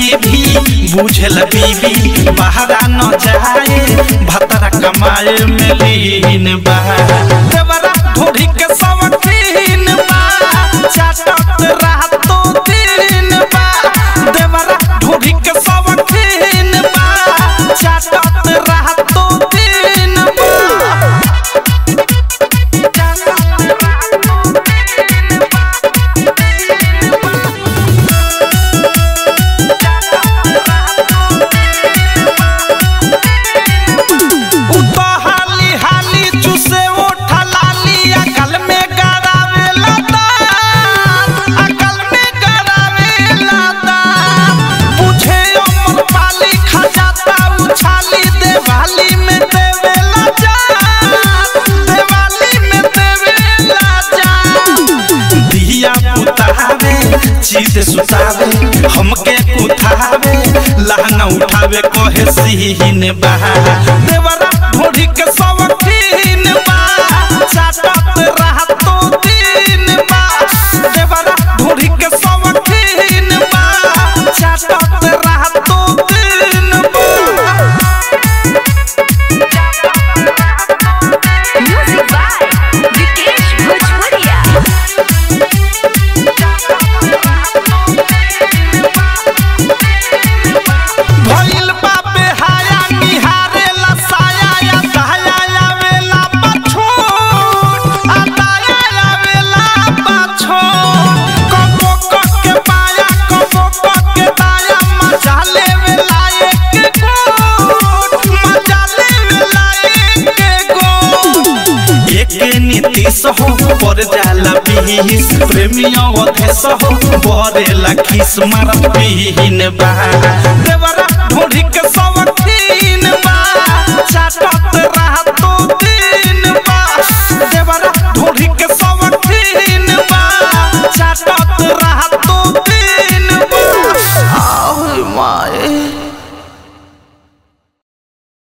गरीबी बुझल बीबी बाहरा न जाए भतरा कमाए में लीन बा देवरा ढोढ़ी के सवतीन बा चाटत रातो दिन बा देवरा ढोढ़ी के सवतीन बा चाटत रातो दिन बा उतो हाली हाली चुसे ओठा लाली अकल में गड़ावे लता अकल में गड़ावे लता बुझे अमर पाली खजाता उछाली देवाली में देवे लजा देवाली में देवे लजा दिया पुतावे चीत सुतावे हमके उठावे लहंगा उठावे कहे सीन बा देवरा ढोढ़ी के सवखीन बा चाटत रहतो दिन बा देवरा ढोढ़ी के सवखीन बा चाटत रहतो दिन बा Music by Vikesh Bhojpuria. भइल बा बेहाया निहारे लसाया या दहाया आवेला पछोट आ दाया आवेला पछोट कबो कक के पाया कबो कक के दाया मजा लेवेला एक गोट मजा लेवेला एक गोट एके नीतीश हो पर जाला बीस प्रेमियों अधेश हो बरेला खिस मारत बीहिन बा देवरा ढोढ़ी के सवक